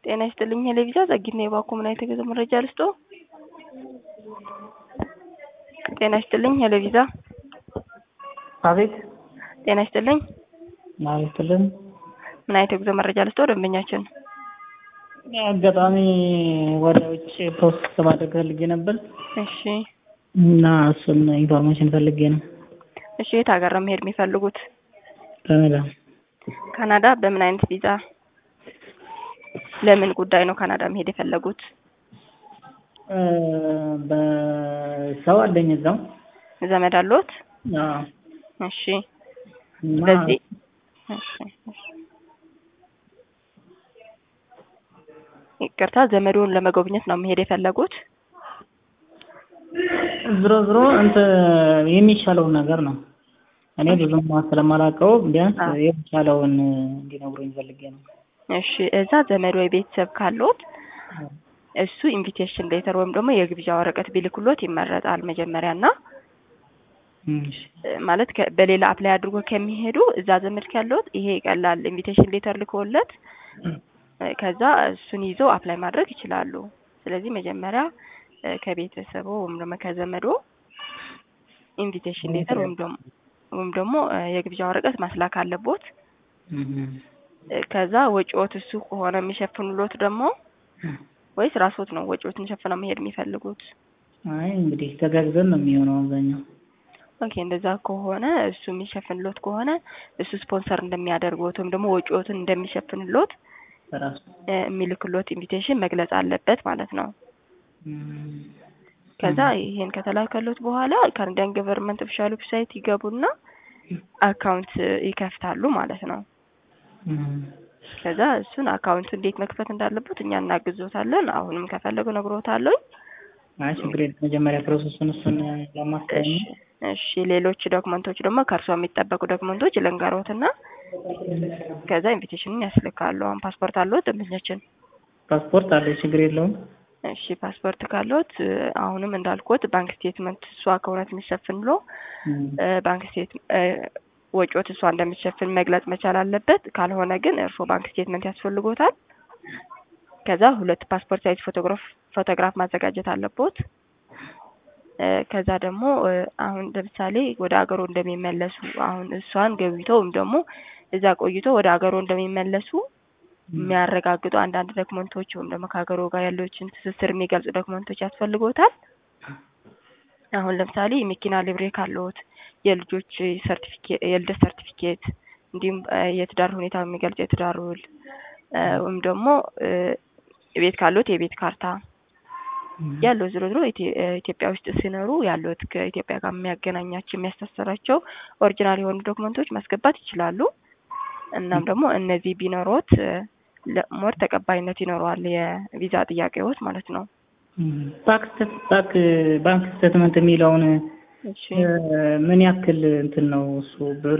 ጤና ይስጥልኝ ሄለቪዛ ጸጊት ነው የባኮ ምን አይነት የገዛ መረጃ ልስጦ? ጤና ይስጥልኝ ሄለቪዛ አቤት ጤና ይስጥልኝ ማለትልን ምን አይነት የጉዞ መረጃ ልስጦ? ደንበኛችን አጋጣሚ ወደ ውጭ ፖስት ለማድረግ ፈልጌ ነበር እሺ እና እሱን ኢንፎርሜሽን ፈልጌ ነው። እሺ የት ሀገር ነው መሄድ የሚፈልጉት? ካናዳ ካናዳ በምን አይነት ቪዛ? ለምን ጉዳይ ነው ካናዳ መሄድ የፈለጉት? እ በሰው አለኝ እዛው ዘመድ አለዎት? አዎ። እሺ እና ስለዚህ እሺ እሺ ይቅርታ ዘመዶን ለመጎብኘት ነው መሄድ የፈለጉት? ዝሮ ዝሮ እንትን የሚሻለውን ነገር ነው። እኔ ብዙም ስለማላውቀው ቢያንስ አዎ። የሚሻለውን እንዲነግሩኝ ፈልጌ ነው። እሺ እዛ ዘመድ ወይ ቤተሰብ ካለዎት እሱ ኢንቪቴሽን ሌተር ወይም ደግሞ የግብዣ ወረቀት ቢልክሎት ይመረጣል መጀመሪያ እና እሺ ማለት ከ- በሌላ አፕላይ አድርጎ ከሚሄዱ እዛ ዘመድ ካለዎት ይሄ ይቀላል። ኢንቪቴሽን ሌተር ልኮለት እ፣ ከዛ እሱን ይዘው አፕላይ ማድረግ ይችላሉ። ስለዚህ መጀመሪያ እ፣ ከቤተሰቡ ወይም ደግሞ ከዘመዶ ኢንቪቴሽን ሌተር ወይም ደግሞ ወይም ደግሞ እ፣ የግብዣ ወረቀት ማስላክ አለቦት። እህ እ፣ ከዛ ወጪዎት እሱ ከሆነ የሚሸፍኑሎት ደግሞ ወይስ ራስዎት ነው ወጪዎትን ሸፍነው መሄድ የሚፈልጉት? አይ እንግዲህ ተጋግዘን ነው የሚሆነው አብዛኛው። ኦኬ እንደዛ ከሆነ እሱ የሚሸፍንሎት ከሆነ እሱ ስፖንሰር እንደሚያደርጉት ወይም ደግሞ ወጪዎትን እንደሚሸፍንሎት በራሱ እ፣ የሚልክሎት ኢንቪቴሽን መግለጽ አለበት ማለት ነው። እም፣ ከዛ ይሄን ከተላከሎት በኋላ ካናዲያን ገቨርንመንት ኦፊሻል ዌብሳይት ይገቡና አካውንት ይከፍታሉ ማለት ነው። እም፣ ከዛ እሱን አካውንቱ እንዴት መክፈት እንዳለበት እኛ እናግዞታለን። አሁንም ከፈለጉ ነግሮታለሁ። አይ ችግር የለም። መጀመሪያ ፕሮሰሱን እሱን ለማስቀኝ እሺ እሺ ሌሎች ዶክመንቶች ደግሞ ከእርሷ የሚጠበቁ ዶክመንቶች ልንገሮትና ከዛ ኢንቪቴሽንን ያስልካሉ። አሁን ፓስፖርት አለዎት ደንበኛችን? ፓስፖርት አለ ችግር የለውም። እሺ ፓስፖርት ካለዎት እ፣ አሁንም እንዳልኩት ባንክ ስቴትመንት እሷ ከእውነት የሚሸፍን ብሎ እም፣ እ፣ ባንክ ስቴት እ፣ ወጪዎት እሷ እንደምትሸፍን መግለጽ መቻል አለበት። ካልሆነ ግን እርስዎ ባንክ ስቴትመንት ያስፈልጎታል። ከዛ ሁለት ፓስፖርት ሳይዝ ፎቶግራፍ ፎቶግራፍ ማዘጋጀት አለቦት። እ፣ ከዛ ደግሞ እ፣ አሁን ለምሳሌ ወደ ሀገሩ እንደሚመለሱ አሁን እሷን ገብተው ወይም ደግሞ እዛ ቆይቶ ወደ ሀገሩ እንደሚመለሱ የሚያረጋግጡ አንዳንድ ዶክመንቶች ወይም ደግሞ ከሀገሩ ጋር ያለችን ትስስር የሚገልጹ ዶክመንቶች ያስፈልጎታል። አሁን ለምሳሌ የመኪና ሊብሬ ካለዎት፣ የልጆች ሰርቲፊኬት የልደት ሰርቲፊኬት እንዲሁም እ፣ የትዳር ሁኔታ የሚገልጽ የትዳር ውል እ፣ ወይም ደግሞ እ፣ ቤት ካለዎት የቤት ካርታ እም፣ ያለው ዝሮ ዝሮ ኢትዮ- እ፣ ኢትዮጵያ ውስጥ ሲኖሩ ያሉት ከኢትዮጵያ ጋር የሚያገናኛቸው የሚያስተሳስራቸው ኦሪጂናል የሆኑ ዶክመንቶች ማስገባት ይችላሉ። እናም ደግሞ እነዚህ ቢኖሮት እ፣ ለሞር ተቀባይነት ይኖረዋል የቪዛ ጥያቄዎት ማለት ነው። እም። ባንክ ስቴት- ባንክ ባንክ ስቴትመንት የሚለውን እሺ እ፣ ምን ያክል እንትን ነው እሱ ብር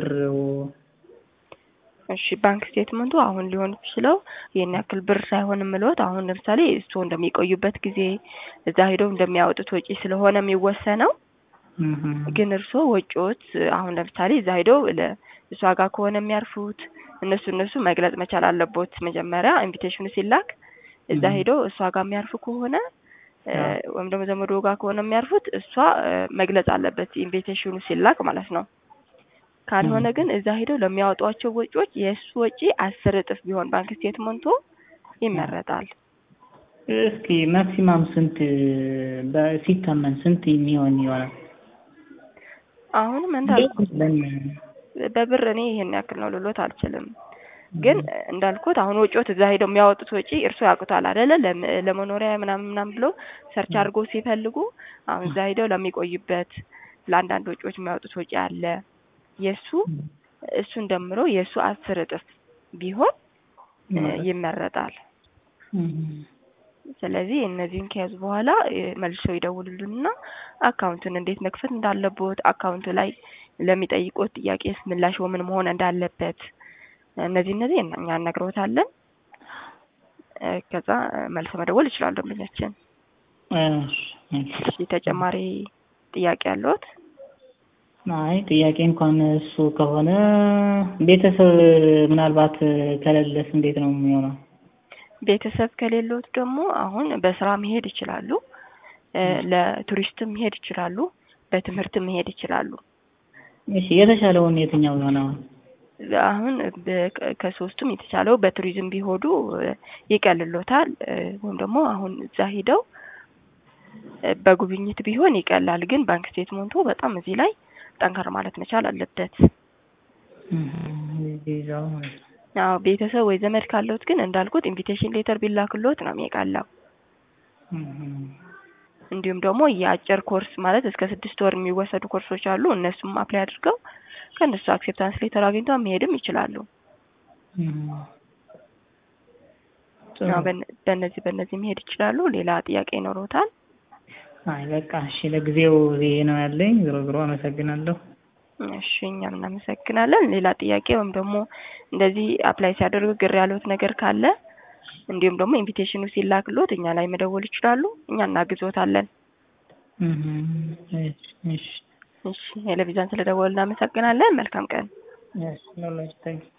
እሺ ባንክ ስቴትመንቱ አሁን ሊሆን ይችለው ይህን ያክል ብር ሳይሆን የምልዎት አሁን ለምሳሌ እሱ እንደሚቆዩበት ጊዜ እዛ ሄደው እንደሚያወጡት ወጪ ስለሆነ የሚወሰነው እህ፣ ግን እርስዎ ወጪዎት አሁን ለምሳሌ እዛ ሄደው ለ- እሷ ጋር ከሆነ የሚያርፉት እነሱ እነሱ መግለጽ መቻል አለቦት። መጀመሪያ ኢንቪቴሽኑ ሲላክ እዛ Mhm. ሄደው እሷ ጋር የሚያርፉ ከሆነ እ፣ አዎ። ወይም ደግሞ ዘመዶ ጋር ከሆነ የሚያርፉት እሷ እ፣ መግለጽ አለበት ኢንቪቴሽኑ ሲላክ ማለት ነው። ካልሆነ Mhm. ግን እዛ ሄደው ለሚያወጧቸው ወጪዎች የእሱ ወጪ አስር እጥፍ ቢሆን ባንክ ስቴትመንቱ ይመረጣል። እስኪ ማክሲማም ስንት በ- ሲታመን ስንት የሚሆን ይሆናል? አሁንም እንዳልኩት ለምን- በብር እኔ ይሄን ያክል ነው ልሎት አልችልም። ግን እንዳልኩት አሁን ወጪዎት እዛ ሄደው የሚያወጡት ወጪ እርሶ ያውቁታል አይደለ? ለም- ለመኖሪያ ምናምን ምናምን ብሎ ሰርች አድርጎ ሲፈልጉ አሁን እዛ ሄደው ለሚቆዩበት ለአንዳንድ ወጪዎች የሚያወጡት ወጪ አለ። የእሱ እሱን ደምሮ የእሱ አስር እጥፍ ቢሆን እ፣ ይመረጣል። እህ፣ ስለዚህ እነዚህን ከያዙ በኋላ እ፣ መልሰው ይደውሉልንና አካውንቱን እንዴት መክፈት እንዳለቦት አካውንቱ ላይ ለሚጠይቁት ጥያቄስ ምላሽ ምን መሆን እንዳለበት እነዚህ እነዚህ እኛ እነግሮታለን። እ፣ ከዛ እ፣ መልሰው መደወል ይችላሉ ደንበኛችን። እሺ፣ እሺ። እሺ ተጨማሪ ጥያቄ ያለዎት? አይ ጥያቄ እንኳን እሱ ከሆነ ቤተሰብ ምናልባት ከሌለስ እንዴት ነው የሚሆነው? ቤተሰብ ከሌሎት ደግሞ አሁን በስራ መሄድ ይችላሉ። እ ለቱሪስትም መሄድ ይችላሉ። በትምህርትም መሄድ ይችላሉ። እሺ የተሻለውን የትኛው ነው? አሁን በ- ከሶስቱም የተቻለው በቱሪዝም ቢሆዱ እ ይቀልሎታል እ ወይም ደግሞ አሁን እዛ ሂደው እ በጉብኝት ቢሆን ይቀላል። ግን ባንክ ስቴትመንቱ በጣም እዚህ ላይ ጠንከር ማለት መቻል አለበት። ቪዛው ማለት ነው። አዎ ቤተሰብ ወይ ዘመድ ካለዎት ግን እንዳልኩት ኢንቪቴሽን ሌተር ቢላክሎት ነው የሚቀላው። እም፣ እንዲሁም ደግሞ የአጭር ኮርስ ማለት እስከ ስድስት ወር የሚወሰዱ ኮርሶች አሉ። እነሱም አፕላይ አድርገው ከእነሱ አክሴፕታንስ ሌተር አግኝተው መሄድም ይችላሉ። እም። ጥሩ። አዎ በነ- በእነዚህ በእነዚህ መሄድ ይችላሉ። ሌላ ጥያቄ ይኖሮታል? አይ በቃ እሺ፣ ለጊዜው ይሄ ነው ያለኝ። ዞሮ ዞሮ አመሰግናለሁ። እሺ እኛም እናመሰግናለን። ሌላ ጥያቄ ወይም ደግሞ እንደዚህ አፕላይ ሲያደርጉ ግር ያሉት ነገር ካለ እንዲሁም ደግሞ ኢንቪቴሽኑ ሲላክሎት እኛ ላይ መደወል ይችላሉ። እኛ እናግዞታለን። እም፣ እሺ፣ እሺ፣ እሺ ቴሌቪዥን ስለደወሉ እናመሰግናለን። መልካም ቀን። እሺ፣ ኖ ኖ፣ ታንክ ዩ